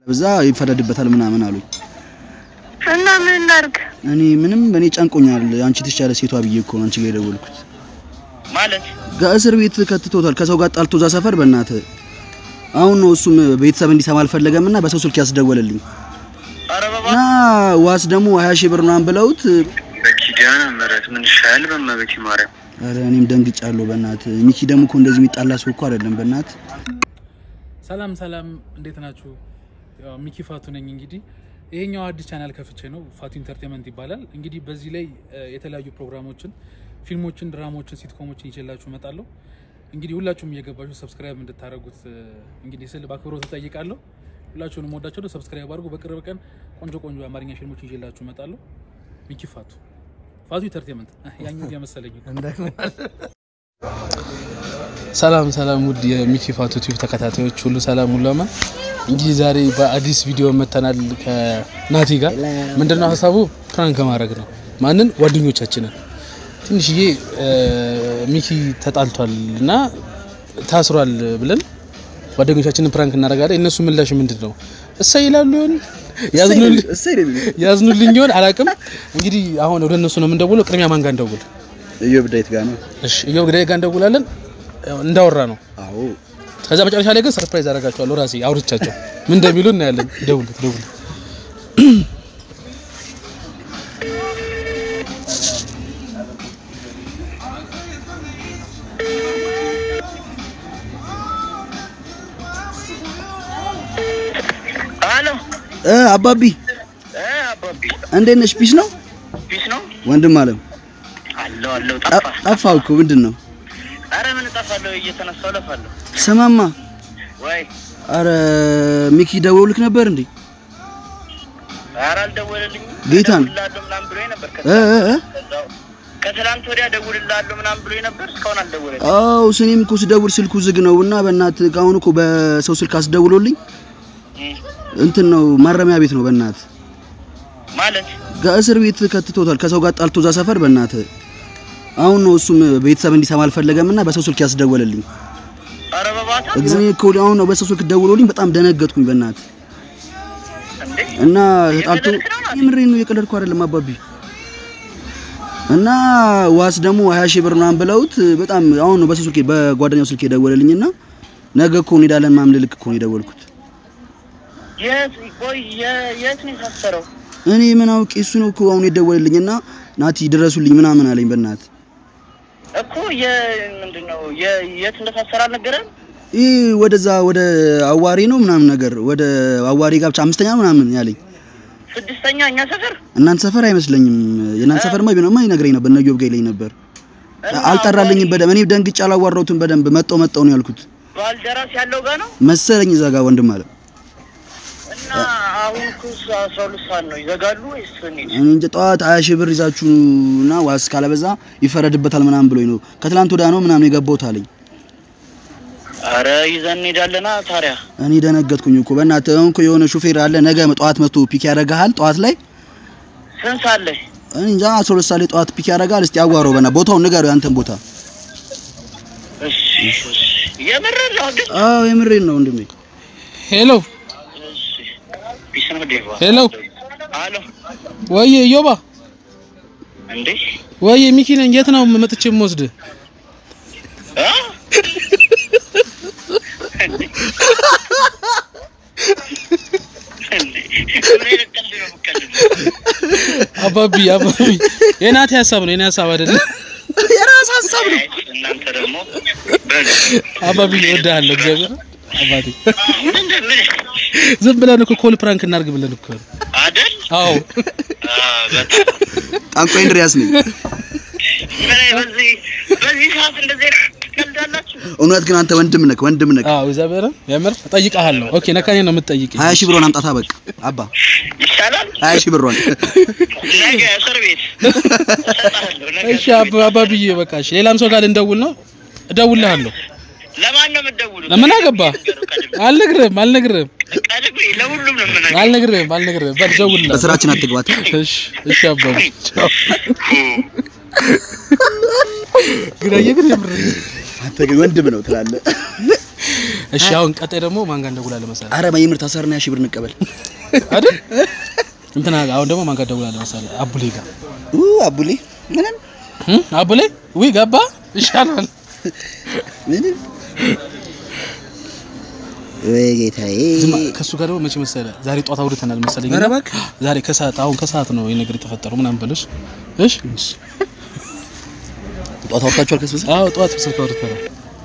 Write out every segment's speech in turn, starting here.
በዛ ይፈረድበታል ምናምን አሉኝ። እና ምን እናድርግ እኔ ምንም እኔ ጨንቆኛል። አንቺ ትሻለ ሴቷ ብዬ እኮ ነው አንቺ ጋር የደወልኩት። ማለት ከእስር ቤት ከትቶታል። ከሰው ጋር ጣልቶ እዛ ሰፈር በእናትህ አሁን ነው እሱም ቤተሰብ እንዲሰማ አልፈለገም እና በሰው ስልክ ያስደወለልኝ ኧረ በባ እና ዋስ ደግሞ ሀያ ሺህ ብር ምናምን ብለውት በኪዳነ ምሕረት ምን ይሻል በእመቤቴ ማርያም ኧረ እኔም ደንግጫለሁ በእናትህ። ሚኪ ደግሞ እኮ እንደዚህ የሚጣላ ሰው እኮ አይደለም በእናትህ። ሰላም ሰላም፣ እንዴት ናችሁ? ያው ሚኪ ፋቱ ነኝ። እንግዲህ ይሄኛው አዲስ ቻናል ከፍቼ ነው፣ ፋቱ ኢንተርቴንመንት ይባላል። እንግዲህ በዚህ ላይ እ, የተለያዩ ፕሮግራሞችን፣ ፊልሞችን፣ ድራማዎችን፣ ሲትኮሞችን ይዤላችሁ እመጣለሁ። እንግዲህ ሁላችሁም እየገባችሁ ሰብስክራይብ እንድታደርጉት እ, እንግዲህ ስል በአክብሮት እጠይቃለሁ። ሁላችሁንም ወዳችሁ ሰብስክራይብ አድርጉ። በቅርብ ቀን ቆንጆ ቆንጆ የአማርኛ ፊልሞችን ይዤላችሁ እመጣለሁ። ሚኪ ፋቱ ፋቱ ኢንተርቴንመንት ያኛው የመሰለኝ ሰላም ሰላም ውድ የሚኪ ፋቱ ቲዩብ ተከታታዮች ሁሉ ሰላም ሁሉ አማን። እንግዲህ ዛሬ በአዲስ ቪዲዮ መተናል ከናቲ ጋር። ምንድነው ሀሳቡ? ፕራንክ ማድረግ ነው። ማንን? ጓደኞቻችንን። ትንሽዬ እ, ሚኪ ተጣልቷል እና ታስሯል ብለን ጓደኞቻችንን ፕራንክ እናደርጋለን። እነሱ ምላሽ ምንድን ነው? እሰይ ይላሉ ይሆን ያዝኑልኝ ያዝኑልኝ ይሆን አላውቅም። እንግዲህ አሁን ወደ እነሱ ነው የምንደውለው። ቅድሚያ ማን ጋር እንደውል? እዮብ ዳዊት ጋር ነው። እሺ እየው ግዳይ ጋር እንደውላለን። ያው እንዳወራ ነው። አዎ ከዛ መጨረሻ ላይ ግን ሰርፕራይዝ አደርጋቸዋለሁ ራሴ አውርቻቸው ምን እንደሚሉ እናያለን። ደውልት ደውል አሎ እ አባቢ እ አባቢ እንዴት ነሽ? ፒስ ነው ፒስ ነው ወንድም አለም አለው አለው ጠ- ጠፋ ጠፋህ እኮ ምንድን ነው? አረ ምን እጠፋለሁ እየተነሳሁ እለፋለሁ ስማማ ወይ አረ ሚኪ ደውልክ ነበር እንዴ? ኧረ አልደወለልኝም ጌታን? እደውልልሃለሁ ምናምን ብሎኝ ነበር እ እ እ ከዛው ከትላንት ወዲያ እደውልልሃለሁ ምናምን ብሎኝ ነበር እስካሁን አልደወለልኝም አዎ ስኔም እኮ ስደውል ስልኩ ዝግ ነው እና በእናትህ አሁን እኮ በሰው ስልክ አስደውሎልኝ እም፣ እንትን ነው ማረሚያ ቤት ነው በእናትህ ማለት ከእስር ቤት ከትቶታል። ከሰው ጋር ጣልቶ እዛ ሰፈር በእናትህ አሁን ነው እሱም ቤተሰብ እንዲሰማ አልፈለገም እና በሰው ስልክ ያስደወለልኝ። ኧረ በባታ እግዚአብሔር እኮ አሁን ነው በሰው ስልክ ደውሎልኝ በጣም ደነገጥኩኝ በእናትህ እንዴ እና ተጣልቶ የቀለድክ ነው ናቲ? የምሬን ነው የቀለድኩ አይደለም አባቢ እና ዋስ ደግሞ ሀያ ሺህ ብር ምናምን ብለውት በጣም አሁን ነው በሰው ስልክ በጓደኛው ስልክ የደወለልኝ እና ነገ እኮ እንሄዳለን ምናምን ልልክ እኮ ነው የደወልኩት። የት ቆይ የ- የት ነው የታሰረው እኔ ምን አውቄ እሱ ነው እኮ አሁን የደወለልኝ እና ናቲ ድረሱልኝ ምናምን አለኝ በእናትህ እኮ የምንድን ነው የ- የት እንደታሰረ አልነገረም ይህ ወደዛ ወደ አዋሪ ነው ምናምን ነገር ወደ አዋሪ ጋብቻ አምስተኛ ነው ምናምን ያለኝ። ስድስተኛ እኛ ሰፈር እናንተ ሰፈር አይመስለኝም። የእናንተ ሰፈርማ ቢሆንማ ይነግረኝ ነበር፣ እነ ዮብ ጋር ይለኝ ነበር። እና አልጠራልኝም በደንብ እኔ ደንግጬ አላዋራሁትም በደንብ መጣው መጣው ነው ያልኩት ባልደራስ ያለው ጋር ነው መሰለኝ እዛ ጋር ወንድም አለ እና አሁን እኮ እሱ አስራ ሁለት ሰዓት ነው ይዘጋሉ ወይስ እንሂድ? እኔ እንጃ ጠዋት ሀያ ሺህ ብር ይዛችሁ እና ዋስ ካለበዛ ይፈረድበታል ምናምን ብሎኝ ነው ከትላንት ወዲያ ነው ምናምን የገባሁት አለኝ። አረ ይዘን እንሄዳለና ታዲያ እኔ ደነገጥኩኝ እኮ በእናትህ አሁን እኮ የሆነ ሹፌር አለ ነገ ጠዋት መጥቶ ፒክ ያደርግሃል ጠዋት ላይ ስንት ሰዓት ላይ እኔ እንጃ አስራ ሁለት ሰዓት ላይ ጠዋት ፒክ ያደርግሃል። እስቲ አዋራው በና ቦታውን ንገረው ያንተን ቦታ። እሺ እሺ። የምርህን ነው ግን አዎ የምሬን ነው ወንድሜ። ሄሎ እሺ ፒስ ነው ዴቫ ሄሎ አሎ ወይ ዮባ እንዴ ወይ ሚኪ ነኝ። የት ነው መጥቼ የምወስድህ? አ እንዴ ምን አይነት ቀልድ ነው የምትቀልደው? አባቢ አባቢ የናቲ ሀሳብ ነው የኔ ሀሳብ አይደለም። የራስ ሀሳብ ነው። አይ፣ እናንተ ደግሞ በሉ አባቢ እወድሃለሁ እግዚአብሔር አባቴ። ምንድን ምን ዝም ብለን እኮ ኮል ፕራንክ እናድርግ ብለን እኮ ነው። አይደል አዎ አ በጣም ጠንቋይ እንድሪያስ ነኝ። ምን አይ- በዚህ በዚህ ሰዓት እንደዚህ ቀልዳላችሁ እውነት ግን አንተ ወንድም ነህ ወንድም ነህ። አዎ እግዚአብሔር የምር እጠይቅሃለሁ። ኦኬ ነካኔ ነው የምትጠይቀኝ። ሀያ ሺህ ብሯን አምጣታ በቃ አባ ይሻላል ሀያ ሺህ ብሯን ነገ እስር ቤት እሰጥሃለሁ ነገ እሺ እስር አባ ቤት። አባብዬ በቃ እሺ። ሌላም ሰው ጋር ልንደውል ነው። እደውልልሃለሁ። ለማን ነው የምትደውሉት? ምን አገባ? አልነግርህም አልነግርህም ቀድሜ ለሁሉም ነው የምነግርህ። አልነግርህም አልነግርህም። በል ደውልልሃለሁ። በስራችን አትግባት። እሺ እሺ አባቢ ቻው። ግን አየህ ግን የምር አንተ ግን ወንድም ነው ትላለህ። እሺ አሁን ቀጣይ ደግሞ ማን ጋር እንደውላለን መሰለህ አረ በየምር ታሰርና ያ ሺህ ብር እንቀበል። አይደል? እንትና አሁን ደግሞ ማን ጋር እንደውላለን መሰለህ አቡሌ ጋር ኡ አቡሌ ምንም እም? አቡሌ ውይ ገባ ይሻላል። ምንም ወይ ጌታዬ። ዝም ከሱ ጋር ደግሞ መቼ መሰለህ ዛሬ ጧት አውርተናል መሰለኝ ኧረ እና እባክህ። ዛሬ ከሰዓት አሁን ከሰዓት ነው ይሄ ነገር የተፈጠረው ምናምን ብለሽ እሺ ጧት አውጥታችኋል ከስብስ አዎ ጠዋት ስልክ አውርተናል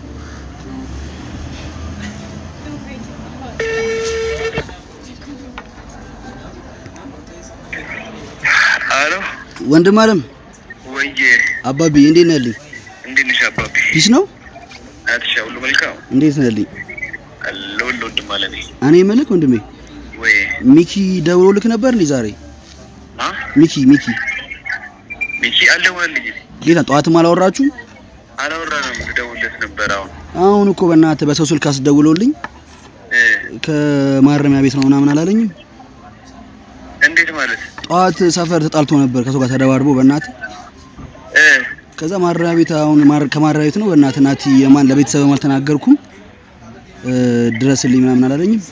አሎ ወንድም አለም ወዬ አባቢ እንዴት ነህ ልኝ? እንዴት ነሽ አባቢ? ፒስ ነው አትሻ ሁሉ መልካም እንዴት ነህ ልኝ? ለወል ወንድም አለኔ እኔ መልክ ወንድሜ ወይ ሚኪ ደውሎ ልክ ነበር እንዴ ዛሬ? አ ሚኪ ሚኪ ሚኪ አልደወለልኝም። ጌታ ጠዋትም አላወራችሁ? አላወራንም። ልደውልለት ነበር አሁን አሁን እኮ በእናትህ በሰው ስልክ አስደውሎልኝ እ ከማረሚያ ቤት ነው ምናምን አላለኝም? እንዴት ማለት ጠዋት ሰፈር ተጣልቶ ነበር ከሰው ጋር ተደባድቦ በእናትህ እ ከዛ ማረሚያ ቤት አሁን ማር- ከማረሚያ ቤት ነው በእናትህ ናቲ የማን ለቤተሰብም አልተናገርኩም እ ድረስልኝ ምናምን አላለኝም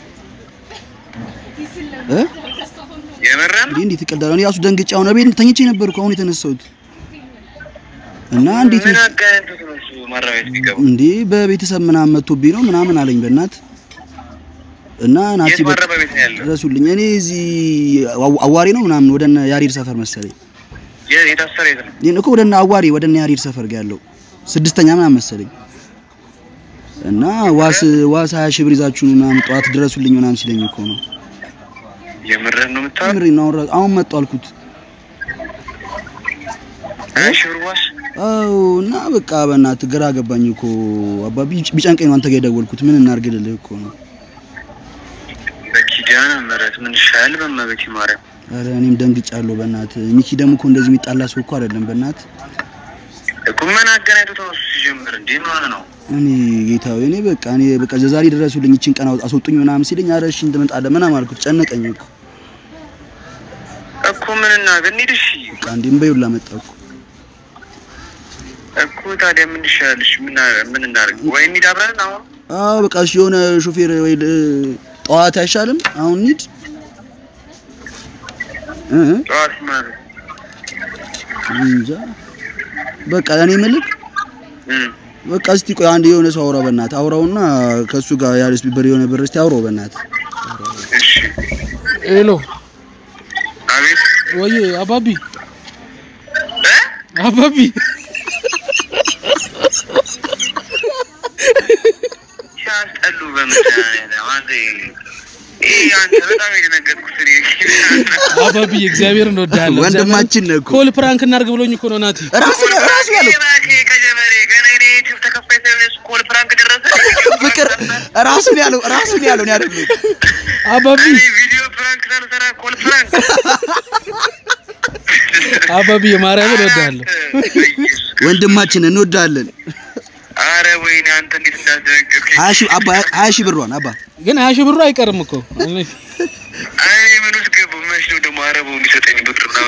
እ የመረን እንዴ እንዴት ይቀዳል? እኔ ራሱ ደንግጬ አሁን ቤት ተኝቼ ነበርኩ አሁን የተነሳሁት እና እንዴት ምን አጋንቶት ነው እሱ ማረሚያ ቤት ቢገባ? እንዴ በቤተሰብ ምናምን መጥቶብኝ ነው ምናምን አለኝ በእናት እና ናቲ የት በቃ ማረሚያ ቤት ነው ያለው? ድረሱልኝ እኔ እዚህ አዋ- አዋሪ ነው ምናምን ወደ እነ ያሬድ ሰፈር መሰለኝ የ- የታሰረ የት ነው? ይሄን እኮ ወደ እነ አዋሪ ወደ እነ ያሬድ ሰፈር ጋር ያለው ስድስተኛ ምናምን መሰለኝ እና ዋስ ዋስ ሀያ ሺህ ብር ይዛችሁ ኑ ምናምን ጠዋት ድረሱልኝ ምናምን ሲለኝ እኮ ነው የምረን ነው የምታወራው? ምሬ ነው አሁን- አሁን መጡ አልኩት ሀያ ሺህ ብር ዋስ አዎ እና በቃ በእናትህ ግራ ገባኝ እኮ አባቢ ቢጨንቀኝ ነው አንተ ጋር የደወልኩት ምን እናድርግልህ እኮ ነው በኪዳነ ምህረት ምን ይሻላል? በእመቤቴ ማርያም ኧረ እኔም ደንግጫለሁ በእናትህ ሚኪ ደግሞ እኮ እንደዚህ የሚጣላ ሰው እኮ አይደለም በእናትህ እኮ ምን አገናኝቶት ነው እሱ ሲጀምር? እንዴ ምን ሆነ ነው? እኔ ጌታዊ እኔ በቃ እኔ በቃ ዛሬ ድረሱልኝ ይችን ቀን አውጥ- አስወጡኝ ምናምን ሲለኝ ኧረ እሺ እንመጣለን ምናምን አልኩት ጨነቀኝ እኮ እኮ ምን እናድርግ? እንሂድ እሺ። በቃ እንዴ እምበይ ሁላ መጣ እኮ እኮ ታዲያ ምን ይሻላል? እሺ ምን አ- ምን እናድርግ? ወይ እንሂድ አብረን አሁን አዎ በቃ እሺ የሆነ ሾፌር ወይ ል- ጠዋት አይሻልም አሁን እንሂድ እ እ ጠዋት ማለት እንጃ በቃ እኔ የምልህ እም በቃ እስቲ ቆይ አንድ የሆነ ሰው አውራ በእናትህ አውራውና ከእሱ ጋር ያለስ ቢበር የሆነ ብር እስቲ አውራው በእናትህ እሺ ሄሎ አቤት ወይ አባቢ እ አባቢ ሲያስጠሉ በመድኃኒዓለም አንተ ይሄ አንተ በጣም የደነገጥኩት እኔ አባቢ እግዚአብሔር እንወዳለን ወንድማችን ነህ እኮ ኮል ፕራንክ እናድርግ ብሎኝ እኮ ነው ናቲ ራሱ ራሱ ያለው እባክህ ከጀመሬ ገና እኔ ዩቲዩብ ተከፋይ ስለሆነ እሱ ኮል ፕራንክ ደረሰ ፍቅር ራሱን ያለው ራሱን ያለው ነው ያደረገው አባቢ እኔ ቪዲዮ ፕራንክ ሳልሰራ ኮል ፕራንክ አባቢ የማርያምን እወዳለሁ ወንድማችን እንወዳለን አረ ወይኔ አንተ እንዴት እንዳስደነገጥከኝ ሀያ ሺህ አባ ሀያ ሺህ ብሯን አባ ግን ሀያ ሺህ ብሩ አይቀርም እኮ እኔ ምን ውስጥ ገቡ መች ነው ደግሞ አረበው የሚሰጠኝ ብር ነው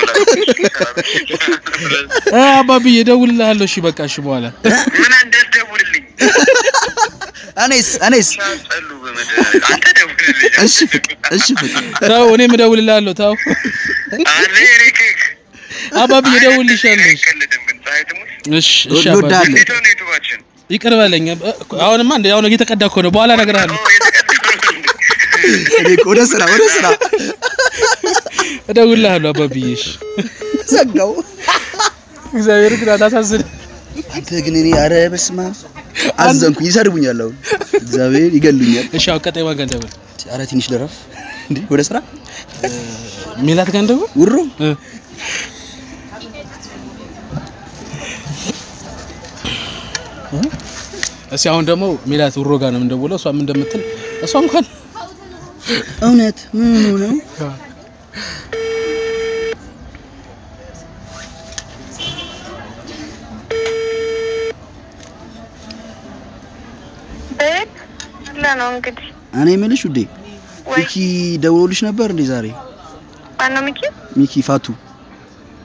እ አባቢ እደውልልሃለሁ እሺ በቃ እሺ በኋላ ምን እንዳትደውልልኝ እኔስ እኔስ ሲያስጠሉ በመድኃኒዓለም አንተ ደውልልኝ እሺ ፍቅር እሺ ፍቅር ተው እኔም እደውልልሃለሁ ተው አለ እኔ ክክ አባቢ እደውልልሻለሁ እሺ አይቀልድም ግን ፀሐይ ትሙት እሺ እሺ አባቢ እንወዳለን እንዴት ሆነ ዩቱባችን ይቅር በለኝ እ- አሁንማ እንደ አሁን እየተቀዳ እኮ ነው በኋላ እነግርሃለሁ ኦ የተቀደመ ነው እንዴ? እኔ እኮ ወደ ስራ ወደ ስራ እደውልልሃለሁ አባብዬ እሺ ዘጋው እግዚአብሔር ግን አታሳዝን አንተ ግን እኔ ኧረ በስመ አብ አዘንኩኝ ይሰድቡኛል አሁን እግዚአብሔር ይገሉኛል እሺ አሁን ቀጣይ ማን ጋር እንደብል ኧረ ትንሽ ልረፍ እንዴ ወደ ስራ ሜላት ጋር እንደብል ውሮ እ እስኪ አሁን ደግሞ ሜላት ውሮ ጋር ነው የምንደውለው እሷም እንደምትል እሷ እንኳን እውነት ምን ነው ቤት አለ ነው እንግዲህ እኔ የምልሽ ውዴ ወይ ሚኪ ደውሎልሽ ነበር እንዴ ዛሬ ማነው ሚኪ ሚኪ ፋቱ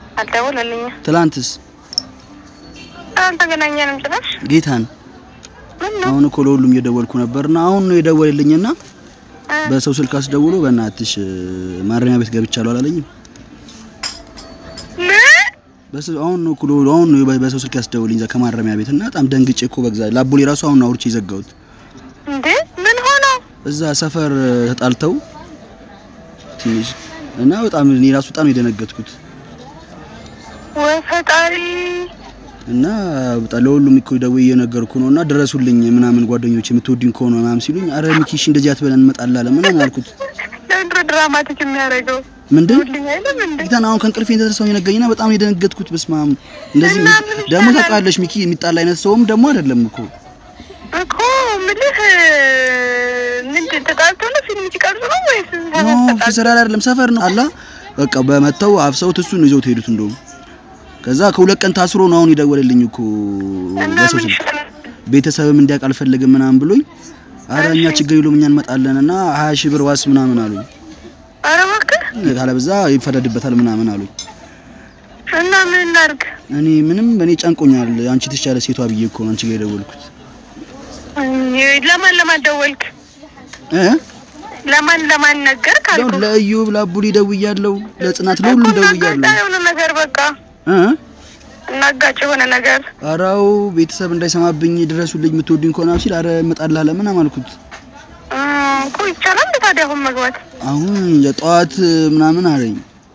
አልደወለልኝም ትላንትስ አልተገናኘንም ጭራሽ ጌታን አሁን እኮ ለሁሉም እየደወልኩ ነበርና አሁን ነው የደወለልኝና በሰው ስልክ አስደውሎ በእናትሽ ማረሚያ ቤት ገብቻለሁ አላለኝም። ምን በስ- አሁን ነው እኮ ለ- አሁን ነው በ- በሰው ስልክ ያስደውልኝ እዛ ከማረሚያ ቤት እና በጣም ደንግጬ እኮ በግዛ ላቦሌ ራሱ አሁን አውርቼ የዘጋሁት እንዴ ምን ሆነው? እዛ ሰፈር ተጣልተው ትንሽ እና በጣም እኔ ራሱ በጣም የደነገጥኩት ወይ ፈጣሪ እና በጣም ለሁሉም እኮ ደውዬ እየነገርኩ ነው እና ድረሱልኝ ምናምን ጓደኞች የምትወዱኝ ከሆነ ምናምን ሲሉኝ አረ ሚኪሽ እንደዚህ አትበለን እንመጣላለን ምናምን አልኩት። ለምንድነው ድራማቲክ የሚያደርገው? ምንድን ሁልኝ አይልም እንዴ? ጌታን አሁን ከእንቅልፌ እንደተነሳሁ የነገኝና በጣም የደነገጥኩት። በስመ አብ እንደዚህ እና ምን ደግሞ ይሻላል? ታውቃለሽ ሚኪ የሚጣላ አይነት ሰውም ደግሞ አይደለም እኮ እኮ ምልህ ምንድን ተጣልቶ ነው ፊልም ሲቀርጹ ነው ወይስ ኖ ስራ ላይ አይደለም ሰፈር ነው አላ በቃ በመተው አፍሰውት እሱን ነው ይዘውት ሄዱት። እንደውም ከዛ ከሁለት ቀን ታስሮ ነው አሁን ይደወልልኝ እኮ እና በሰው ምን ስልክ ይሻላል? ቤተሰብም እንዲያውቅ አልፈልግም ምናምን ብሎኝ አረ እኛ ችግር የለውም እኛ እንመጣለን እና ሀያ ሺህ ብር ዋስ ምናምን አሉኝ። ኧረ እባክህ ካለበዛ ይፈረድበታል ምናምን አሉኝ። እና ምን እናድርግ? እኔ ምንም እኔ ጨንቆኛል። አንቺ ትሻለ ሴቷ ብዬ እኮ ነው አንቺ ጋር የደወልኩት ለማን ለማን ደወልክ? እ ለማን ለማን ነገር ካልኩ ያው ለእዮብ ለአቡሊ ደውያለሁ፣ ለጽናት ለሁሉም እናጋጫ ደውያለሁ። የሆነ ነገር በቃ እ እናጋጭ የሆነ ነገር አራው ቤተሰብ እንዳይሰማብኝ ድረሱልኝ የምትወዱኝ ከሆነ ሲል አረ እመጣልሃለሁ ምናምን አልኩት። እ እኮ ይቻላል እንደ ታዲያ አሁን መግባት? አሁን የጠዋት ምናምን አለኝ።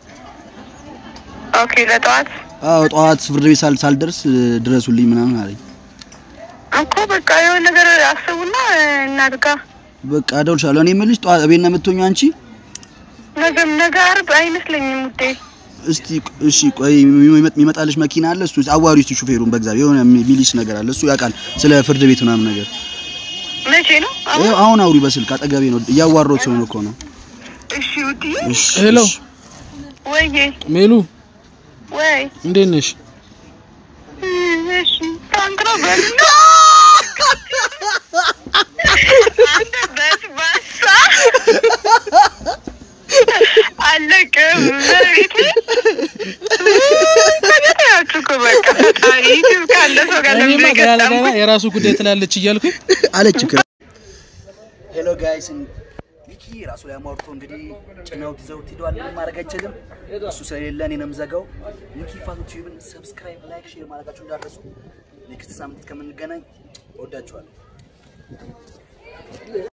ኦኬ ለጠዋት አዎ ጠዋት ፍርድ ቤት ሳል ሳልደርስ ድረሱልኝ ምናምን አለኝ። እኮ በቃ የሆነ ነገር አስቡና እናድጋ። በቃ እደውልልሻለሁ። እኔ የምልሽ ጠዋት ቤት ነው የምትሆኚው አንቺ? ነገም ነገ ዓርብ አይመስለኝም ውዴ። እስቲ እሺ ቆይ የሚመጥ- የሚመጣልሽ መኪና አለ እሱ አዋሪው እስቲ ሹፌሩን በእግዚአብሔር የሆነ ሚሊስ ነገር አለ እሱ ያውቃል ስለ ፍርድ ቤት ምናምን ነገር መቼ ነው? አሁን ይኸው አሁን አውሪ በስልክ አጠገቤ ነው እያዋራሁት ስለሆነ እኮ ነው እሺ ውዴ። እሺ ሄሎ እሺ። ወይዬ ሜሉ ወይ እንዴት ነሽ? እም፣ እሺ ታንክ ነው በልና አንተ በስባሳ አለቅም በቤት ከቤታችሁ እኮ በቃ ፈጣሪ ዩቲዩብ ካለ ሰው ጋር እኔማ ለምን ገና ለገና የገጠምኩት? የራሱ ጉዳይ ትላለች እያልኩኝ አለች እኮ ሄሎ ጋይስ ሚኪ ራሱ ላይ አሟርቶ እንግዲህ ጭነውት ይዘውት ሂዷል። ምንም ማድረግ አይችልም። እሱ ስለሌለ እኔ ነው የምዘጋው። ሚኪ ፋቱ ቲዩብን ሰብስክራይብ፣ ላይክ፣ ሼር ማድረጋችሁ እንዳትረሱ። ኔክስት ሳምንት ከምንገናኝ እወዳችኋለሁ።